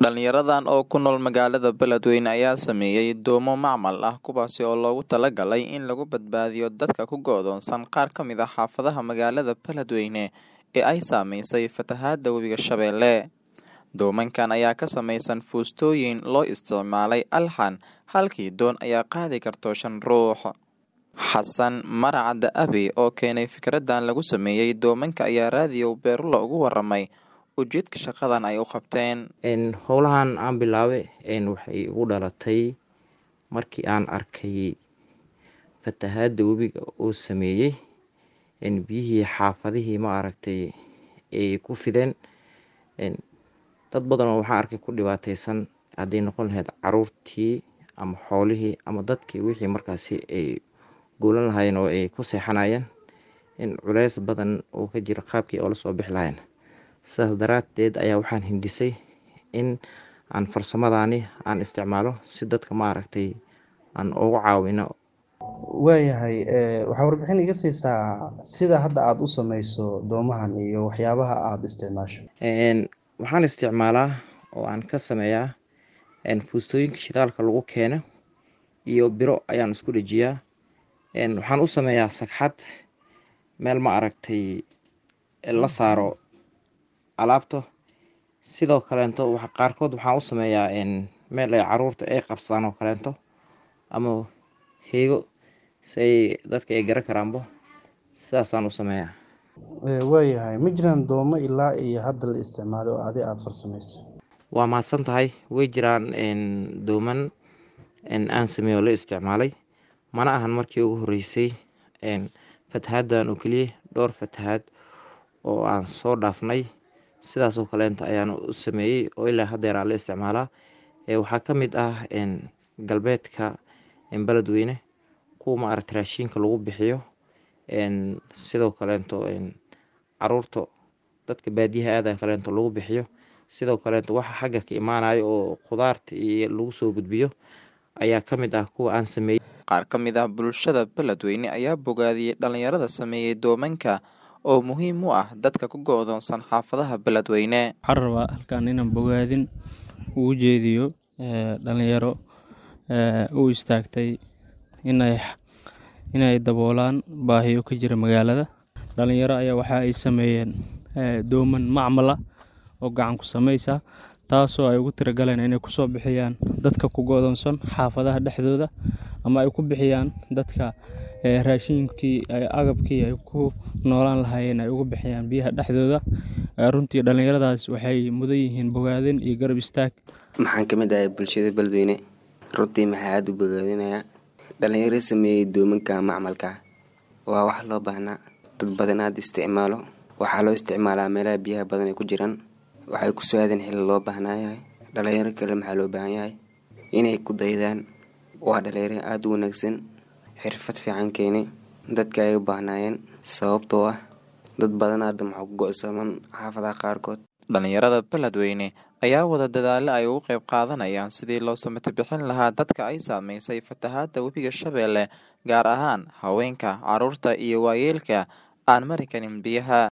Dhalinyaradan oo ku nool magaalada Beledweyne ayaa sameeyay doomo macmal ah kuwaasi oo loogu talagalay in lagu badbaadiyo dadka ku go'doonsan qaar ka mid ah xaafadaha magaalada Beledweyne ee ay saameysay fatahaada webiga Shabeelle. Doomankan ayaa ka samaysan fuustooyin loo isticmaalay alxan halkii doon ayaa qaadi karto shan ruux. Xasan Maracad Abi oo keenay fikradan lagu sameeyay doomanka ayaa raadiyo Beerulo ugu waramay ujeedka shaqadan ay u qabteen. howlahan aan bilaabay waxay igu dhalatay markii aan arkay fatahaada webiga uu sameeyey biyihii xaafadihii ma aragtay ay ku fideen dad badan oo waxaan arkay ku dhibaateysan hadday noqon lahayd caruurtii ama xoolihii ama dadkii wixii markaasi ay guulan lahaayeen oo ay ku seexanayeen in culeys badan uu ka jiro qaabkii oo lasoo bixi lahayn sidaas daraateed ayaa waxaan hindisay in aan farsamadani aan isticmaalo si dadka maaragtay aan ugu caawino waayahay waxaa warbixin iga siisaa sida hadda aada u sameyso doomahan iyo waxyaabaha aada isticmaasho waxaan isticmaalaa oo aan ka sameeyaa fuustooyinka shidaalka lagu keeno iyo biro ayaan isku dhejiyaa waxaan u sameeyaa sagxad meel ma aragtay la saaro alaabta sidoo kaleento qaarkood waxaan u sameeyaa meel ay caruurta ay qabsadaan oo kaleento ama heego si ay dadka ay garan karaanbo sidaasaan u sameeyaa waayahay ma jiraan doomo ilaa iyo hadda la isticmaalo oo adi aada farsameysay waa mahadsan tahay way jiraan dooman aan sameeyo oo la isticmaalay mana ahan markii ugu horeysay fatahaaddan oo keliya dhowr fatahaad oo aan soo dhaafnay sidaasoo kaleenta ayaan u sameeyey oo ilaa haddeer aan la isticmaalaa waxaa ka mid ah galbeedka beledweyne kuwa ma aragta raashiinka lagu bixiyo sidoo kaleento caruurta dadka baadiyaha aada kaleento lagu bixiyo sidoo kaleento waxa xagga ka imaanayo oo khudaarta iyo lagu soo gudbiyo ayaa ka mid ah kuwa aan sameeyey qaar ka mid ah bulshada Beledweyne ayaa bogaadiyey dhalinyarada sameeyay doomanka oo muhiim u ah dadka ku go'doonsan xaafadaha Beledweyne. Waxaan rabaa halkan inaan bogaadin ugu jeediyo dhalinyaro u istaagtay inay inay daboolaan baahiyo ka jira magaalada. Dhalinyaro ayaa waxa ay sameeyeen dooman macmal ah oo gacan ku sameysa taasoo ay ugu tirigaleen inay kusoo bixiyaan dadka ku go'doonsan xaafadaha dhexdooda ama ay ku bixiyaan dadka raashinkii agabkii ay ku noolaan lahaayeen ay ugu bixiyaan biyaha dhexdooda runtii dhalinyaradaas waxay mudan yihiin bogaadin iyo garab istaag maxaan ka mid ahay bulshada beledweyne runtii maxaa aada u bogaadinayaa dhalinyaro sameeyey doomanka macmalka waa wax loo baahnaa dad badan aada isticmaalo waxaa loo isticmaalaa meelaha biyaha badan ay ku jiraan waxay ku soo aadeen xilli loo baahnaayahay dhalinyaro kale maxaa loo baahan yahay inay ku daydaan waa dhalinyaro aada u wanaagsan xirfad fiican keenay dadka ay u baahnaayeen sababtoo ah dad badan hadda maxaa ku go-saman xaafadaha qaarkood dhalinyarada beledweyne ayaa wada dadaalo ay ugu qayb qaadanayaan sidii loo samata bixin lahaa dadka ay saameysay fatahaada webiga shabeelle gaar ahaan haweenka caruurta iyo waayeelka aan mari karin biyaha